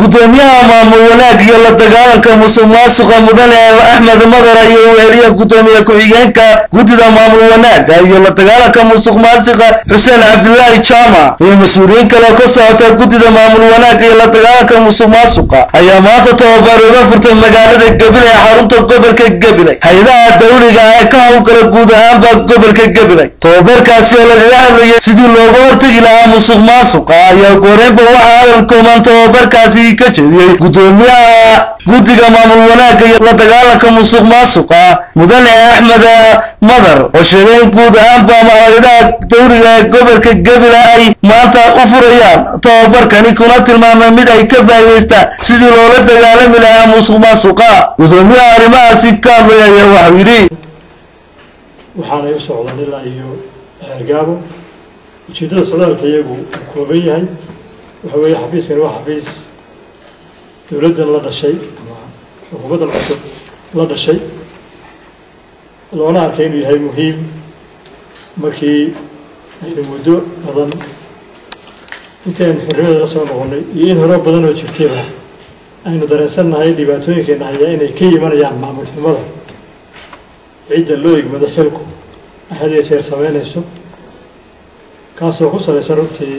gudoomiyaha maamul wanaag iyo la dagaalanka musuq maasuqa mudane axmed madara iyo weheliya gudoomiye ku-xigeenka guddida maamul wanaaga iyo la dagaalanka musuq maasiqa xuseen cabdilaahi jaamac iyo mas-uuliyiin kale ka socota guddida maamul wanaaga iyo la dagaalanka musuq maasuqa ayaa maanta tababar uga furtay magaalada gabiley xarunta gobolka gabiley hay-adaha dawliga ee ka howlgala guud ahaanba gobolka gabiley tababarkaasi oo lagaga hadlayay sidii looga hortegi lahaa musuq maasuqa ayaa goreynba waxaa hadal kooban tababarkaasi ka jeediyey gudoomiyaha guddiga maamul wanaagga iyo la dagaalanka musuq maasuqa mudane axmed madar oo sheegay in guud ahaanba hay-adaha dawliga ee gobolka gabila ay maanta u furayaan tababarkani kuna tilmaamay mid ay ka faa'iidaystaan sidii loola dagaalami lahaa musuq maasuqa gudoomiyaha arrimahaasi ka hadlay ayaa waxau yidhi waxaanay u socdaan ilaa iyo xeergaabo ujeeddada socdaalka iyagu uu kooban yahay waxa weeye xafiiskani waa xafiis dowladdan la dhashay ama xukuumaddan cusub la dhashay loona arkay inuu yahay muhiim markii aynu muddo badan intii aynu xorriyada la soo noqonnay iyo in hore badan oo jirtayba aynu dareensannahay dhibaatooyinkeena hayaa inay ka yimanayaan maamul xumada cidda loo igmado xilku ay had iyo jeer sameynayso kaasoo ku salaysan runtii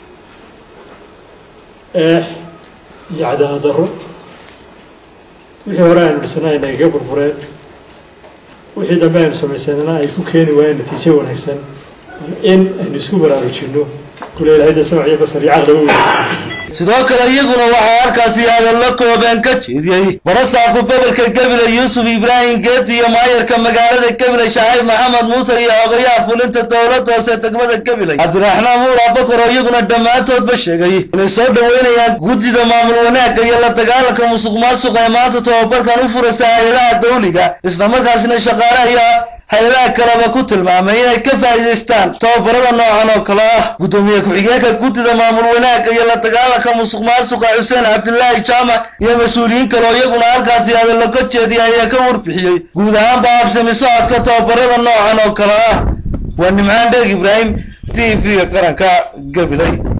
eex iyo cadaalad darro wixii hore aynu dhisnay ay nagaga burbureen wixii dambe aynu samaysanana ay ku keeni waayeen natiijo wanaagsan in aynu isku baraarujinno kule ilahayda samac iyo basar iyo caqliba weydiisa sidoo kale iyaguna waxaa halkaasi hadallo kooban ka jeediyey barasaabka gobolka gabiley yuusuf ibraahim geedi iyo maayarka magaalada gabiley shacayb maxamed muuse iyo ogayaha fulinta dowladda hoose degmada gabiley cabdiraxmaan muur abakar oo iyaguna dhammaantoodba sheegay inay soo dhoweynayaan guddida maamul wanaagga iyo la dagaalanka musuq maasuqa ee maanta tababarkan u furaysa hay-adaha dawliga islamarkaasina shaqaale iyo hay-adaha kaleba ku tilmaamay inay ka faa'iidaystaan tababarada noocan oo kale ah guddoomiye ku-xigeenka guddida maamul wanaagga iyo la dagaalanka musuq maasuqa xuseen cabdilaahi jaamac iyo mas-uuliyiin kale oo iyaguna halkaasi hadallo ka jeediyay ayaa ka warbixiyey guud ahaanba habsami socodka tababarada noocan oo kale ah waa nimcaan dheeg ibraahim t v-ga qaranka gabiley